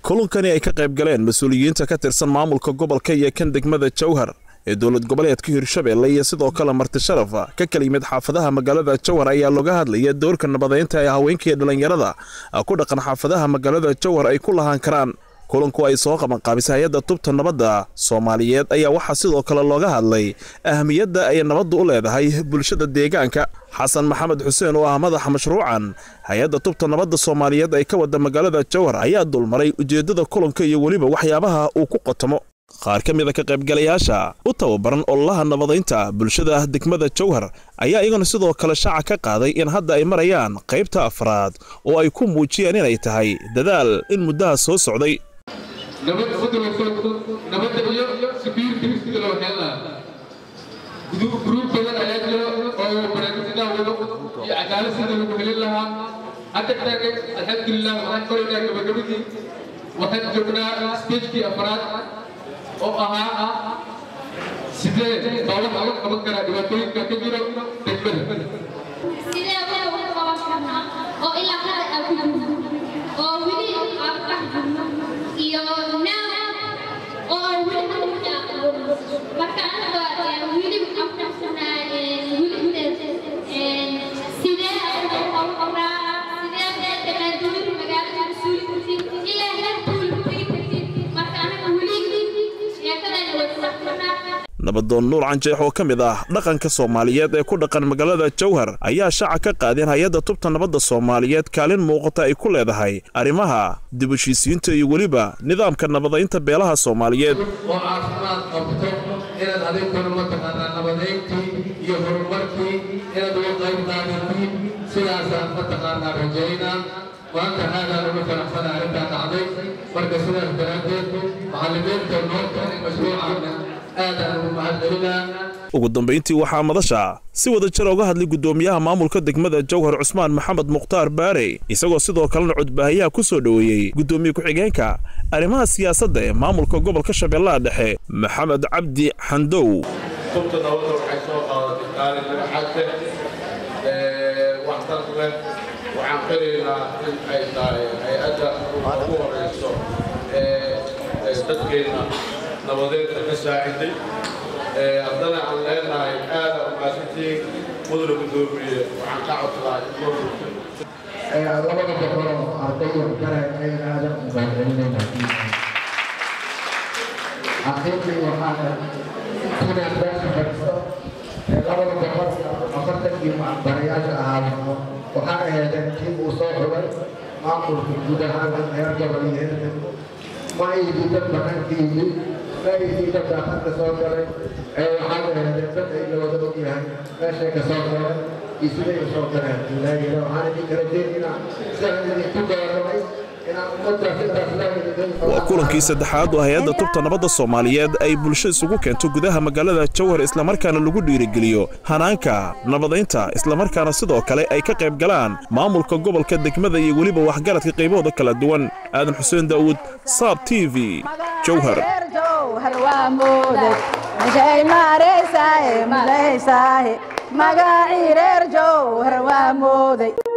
kulankani ay ka qayb galeen mas-uuliyiinta ka tirsan maamulka gobolka iyo kan degmada jowhar ee dowlad goboleedka hirshabeelle iyo sidoo kale marti sharafa ka kala yimid xaafadaha magaalada jowhar ayaa looga hadlaya doorka nabadeynta ee haweenkaiyo dhallinyarada ku dhaqan xaafadaha magaalada jowhar ay ku lahaan karaan kulanku ay soo qabanqaabisay hay-adda tubta nabadda soomaaliyeed ayaa waxaa sidoo kale looga hadlay ahamiyadda ay nabaddu u leedahay bulshada deegaanka xasan maxamed xuseen oo ah madaxa mashruucan hay-adda tubta nabadda soomaaliyeed ay ka wada magaalada jowhar ayaa dulmaray ujeeddada kulanka iyo weliba waxyaabaha uu ku qotomo qaar ka mid a ka qaybgalayaasha u tababaran ololaha nabadaynta bulshada degmada jowhar ayaa iyaguna sidoo kale shaaca ka qaaday in hadda ay marayaan qaybta afraad oo ay ku muujiyeen inay tahay dadaal in muddaha soo socday nabad nabadda iyo security sida loo heli lahaa gruub badan ayaa jira oo barnaamijyada wado iyo cadaalad sida lagu helin lahaa hadda taagan alxamdulilah waxaan qoraynaa gabagabadii waxaan joognaa stagekii afraad oo ahaa sidee dowlad laga qaban karaa dhibaatooyinka ka jira degmada sidee wax uga qaban karnaa oo ilaa hadda aan ku jirno oo weli aan ku dhex jirno iyo now oo aan weli hadda ku dhex jirno marka anaga weli waxaan ku dhex jirnaa weli sidee aan uga qaban karnaa sidee meel dhaqaajooyin magaalada mas-uuli kartid ilaa heer tuul ku tegi kartid marka anaga weli sheekadana way ku dhex jirnaa nabadoon nuur canjeex oo ka mid ah dhaqanka soomaaliyeed ee ku dhaqan magaalada jowhar ayaa shaaca ka qaadeen hay-adda tubta nabadda soomaaliyeed kaalin muuqata ay ku leedahay arrimaha dib heshiisiinta iyo weliba nidaamka nabadaynta beelaha soomaaliyeed oo caafimaad qabto inaad adinkuna mataqaanaa nabadayntii iyo horumarkii inaad uga qayb qaadatiin sidaasaan mataqaanaa rajaynaa maanta aadaan ugu faraxsana arrintaa dhacday marka sidaas daraaddeed macallimiinta noo keenay mashruucaana aadaan ugu mahadcelinaa ugu dambayntii waxaa madasha si wada jir uga hadlay guddoomiyaha maamulka degmada jowhar cusmaan maxamed mukhtaar baare isagoo sidoo kalena codbaahayaha ku soo dhoweeyey guddoomiye ku-xigeenka arrimaha siyaasadda ee maamulka gobolka shabeellaha dhexe maxamed cabdi xandow tubta nabadda waxay soo qaadatay kaalin dhagaxadka waxtar leh waxaan qiraynaa in ay tahay hay-adda ugu horeyso ee dadkeenna nabadeedka ka saaciday haddana aan leenahay aada umaasantiin mudana guddoomiye waxaan ka codsadaa in loo gurto labada boqoloo ardayo kale ay aadan u mahadcelinayna xaqiiqii waxaana inaan beesha fadhisto labada boqol afartankii barayaasha ahaa waxaa aheedeen kii uu soo xulay maamulka guud ahaan heer gobol iyo heer degmo ma aydi dad banaankiisi ma aydi dad daaqadka soo galay ee waxaa aheedeen dad ay la wada og yahay meeshay ka soo galeen iyo siday u soo galeen ilaahiyna waxaan idinka rajeynaa sidaan idinku dooranay waa kulankii saddexaad oo hay-adda tubta nabadda soomaaliyeed ay bulsho isugu keento gudaha magaalada jowhar islamarkaana lagu dhiirigeliyo hanaanka nabadaynta islamarkaana sidoo kale ay ka qayb galaan maamulka gobolka degmada iyo weliba waxgaradka qaybahooda kala duwan aadan xuseen daa'uud saab t v jowhar magacii reer jowhar waa mooday